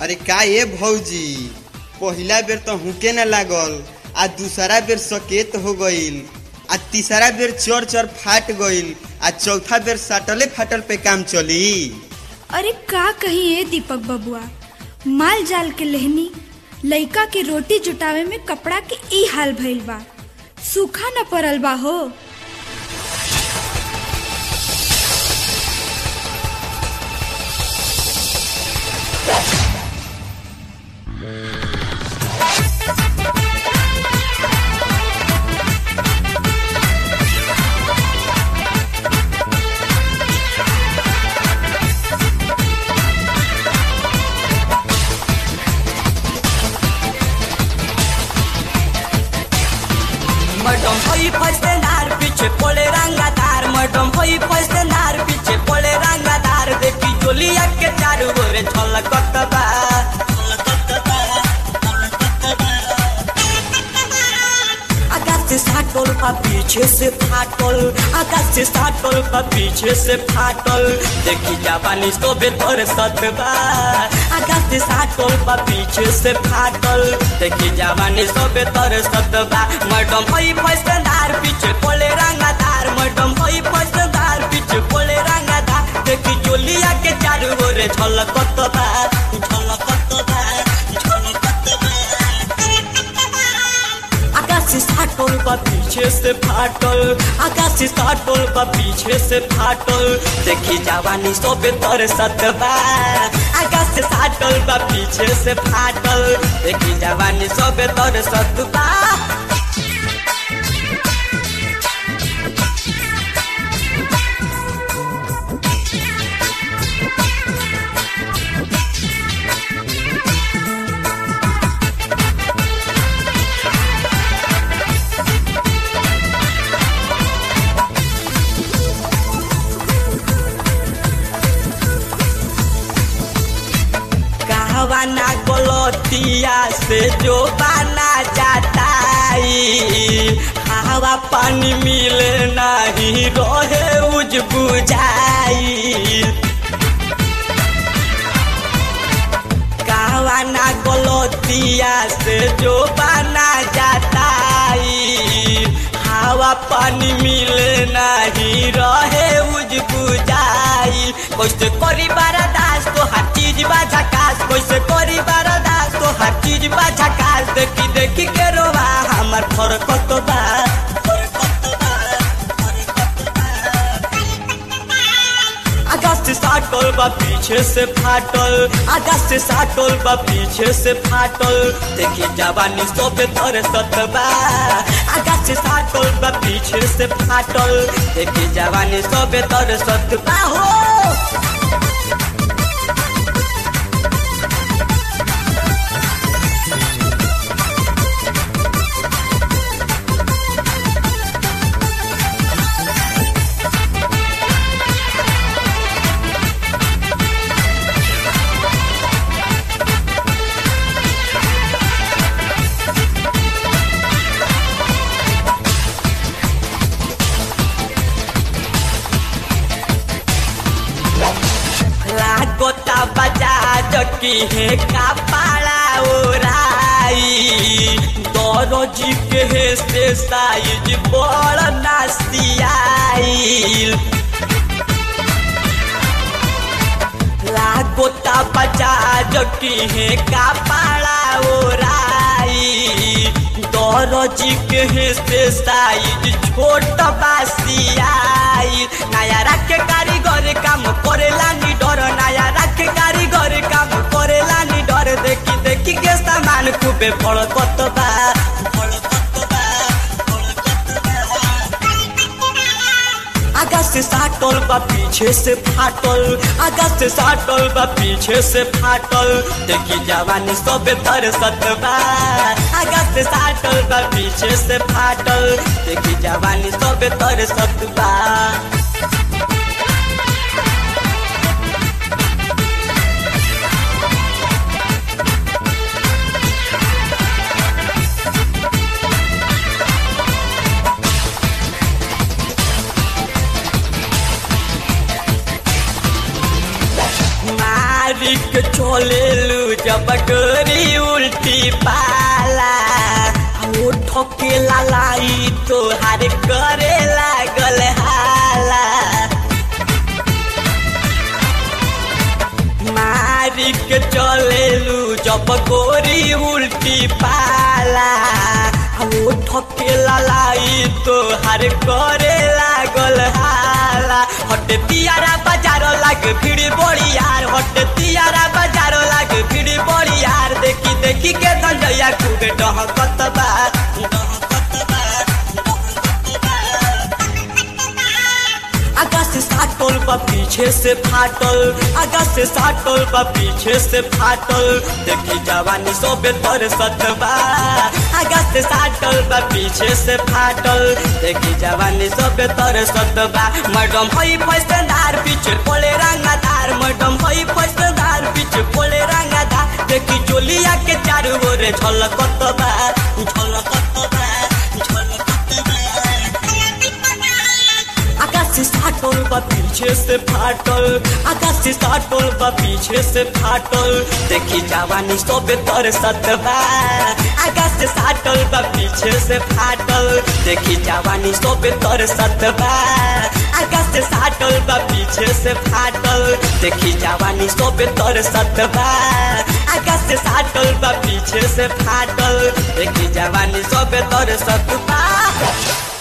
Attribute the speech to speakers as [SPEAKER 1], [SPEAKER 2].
[SPEAKER 1] अरे का ये भौजी पहिला बेर तो हुके न लागल आ दूसरा बेर सकेत हो गईल आ तीसरा बेर चर चर फाट गईल आ चौथा बेर साटले फाटल पे काम चली
[SPEAKER 2] अरे का कही ए दीपक बबुआ माल जाल के लेहनी लइका के रोटी जुटावे में कपड़ा के ई हाल भइल बा सूखा न पड़ल बा हो
[SPEAKER 3] मडम होई फसनार पीछे पोले रंगादार मडम होई फसनार पीछे पोले रंगादार देखी जोलिया के चारू ओरे छलकत बा आकाश से साटल बा पीछे से फाटल आकाश से साटल बा पीछे से फाटल देखी जापानी सोबे तोर सतबा आकाश से साटल बा पीछे से फाटल देखी जापानी सोबे तोर सतबा मैडम होई फसदार पीछे पोले रंगादार मैडम होई फसदार पीछे पोले रंगादार देखी जोलिया के चारू ओरे झलकत बा झलकत बा झलकत बा आकाश से साटल बा पीछे से फाटल आकाश से साटल बा पीछे से फाटल देखी जवानी सोबे तर सतबा आकाश से साटल बा पीछे से फाटल देखी जवानी सोबे तर सतबा कहवाना गलतिया से जो बाना जाताई हवा पानी मिले नहीं रहे उज बुझाई कहवाना गलतिया से जो बाना जाताई हवा पानी मिले नहीं रहे उज बुझाई कैसे करी बारादास तो हर चीज बा झकास कैसे करी बारादास तो हर चीज बा झकास देखी देखी के रोवा हमर फरकत बा फरकत बा, फरकत बा। आकाश से साटल बा पीछे से फाटल आकाश से साटल बा पीछे से फाटल देखी जवानी सोबे तर सतबा आकाश से साटल बा पीछे से फाटल देखी जवानी सोबे तर सतबा हो लागोता बजाज की है कपाड़ा ओराई दरोजी के है से साइज बड़ नासियाई लागोता बजाज की है कपाड़ा ओराई दरोजी के है से साइज छोट बासियाई नया रखे कारीगर काम करेला नी डर नया रखे कारीगर काम करेला नी डर देखी देखी के सामान खूबे फड़कत बा फड़कत बा, फड़कत बा। आकाश से साटल बा पीछे से फाटल आकाश से साटल बा पीछे से फाटल देखी जवानी सबे तर सतबा आकाश से साटल बा पीछे से फाटल देखी जवानी सबे तर सतबा मारी के चले लू जब गोरी उल्टी पाला वो ठोके लालाई तोहार करे लागल हाला मारी के चलेलू जब गोरी उल्टी पाला वो ठोके लालाई तोहार करे लागल हाला हट तियारा बाजार लाग भीड़ बड़ी यार हट तियारा बाजार लाग भीड़ बड़ी यार देखी देखी के धंजया खूब डहकत बा डहकत बा आगा से साटल बा पीछे से फाटल आगा से साटल बा पीछे से फाटल देखी जवानी सोबे तर सतबा आगा से साटल बा पीछे से फाटल देखी जवानी सोबे तर सतबा मैडम हई फैसदार पीछे पोले रंगादार मैडम हई फैसदार पीछे पोले रंगादार देखी जोलिया के चारू ओरे झलकत बा झलकत बा झलकत बा आकाश से साटल बा पीछे से फाटल आकाश से साटल बा पीछे से फाटल देखी जवानी सोबे तर सतबा आकाश से साटल बा पीछे से फाटल देखी जवानी सोबे तर सतबा आकाश से साटल बा पीछे से फाटल देखी जवानी सोबे तर सतबा आकाश से साटल बा पीछे से फाटल देखी जवानी सोबे तर सतबा